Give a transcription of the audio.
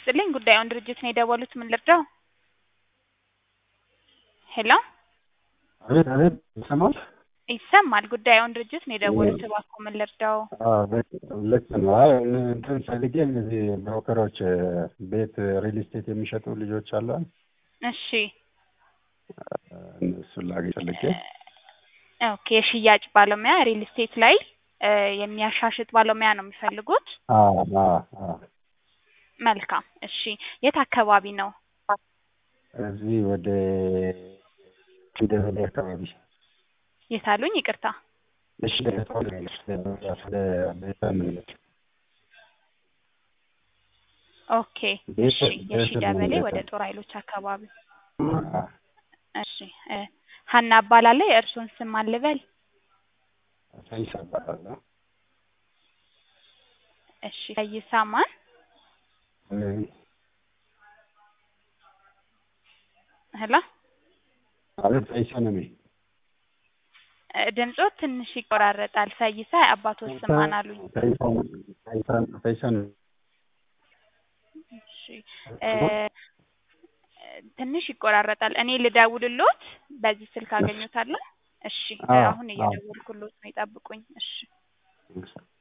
ይስጥልኝ ጉዳዩን ድርጅት ነው የደወሉት ምን ልርዳው? ሄሎ አቤት አቤት ይሰማል? ይሰማል ጉዳዩን ድርጅት ነው የደወሉት እባክዎ ምን ልርዳው? አዎ ልክ ነው። አይ እንትን ፈልጌ እነዚህ ብሮከሮች ቤት ሪል ስቴት የሚሸጡ ልጆች አሉ እሺ እነሱን ላገኝ ፈልጌ ኦኬ የሽያጭ ባለሙያ ሪል ስቴት ላይ እ የሚያሻሽጥ ባለሙያ ነው የሚፈልጉት? አዎ አዎ አዎ መልካም እሺ የት አካባቢ ነው? እዚህ ወደ ደበሌ አካባቢ የት አሉኝ ይቅርታ እሺ ስለ ቤተ እምነት ኦኬ እሺ የሺ ደበሌ ወደ ጦር ኃይሎች አካባቢ እሺ እ ሀና እባላለሁ የእርስዎን ስም ማን ልበል? ፈይሳ እባላለሁ። እሺ ፈይሳ ማን? ሄሎ አቤት ፈይሳ ነው የሚል እ ድምፅዎ ትንሽ ይቆራረጣል ፈይሳ የአባትዎ ስም ማን አሉኝ? ፈይሳ ነው እሺ እ ትንሽ ይቆራረጣል እኔ ልደውልልዎት በዚህ ስልክ አገኙታለሁ? እሺ አዎ አሁን እየደወልኩልዎት ነው ይጠብቁኝ እሺ